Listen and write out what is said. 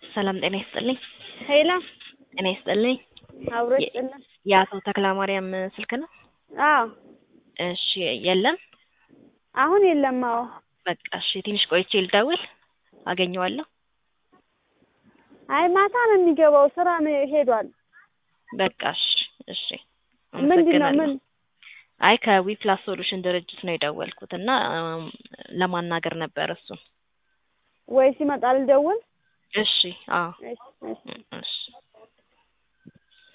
ሰላም ጤና ይስጥልኝ። ሄላ ጤና ይስጥልኝ። አብሮ የ- ይስጥልን። የአቶ ተክለማርያም ስልክ ነው? አዎ እሺ የለም። አሁን የለም። አዎ በቃ እሺ ትንሽ ቆይቼ ልደውል አገኘዋለሁ። አይ ማታ ነው የሚገባው፣ ስራ ነው ሄዷል። በቃ እሺ እሺ ምንድን ነው አመሰግናለሁ። ምን አይ ከዊፕላስ ሶሉሽን ድርጅት ነው የደወልኩት እና እም፣ ለማናገር ነበር እሱን። ወይ ሲመጣ ልደውል? እሺ አዎ እሺ እሺ እሺ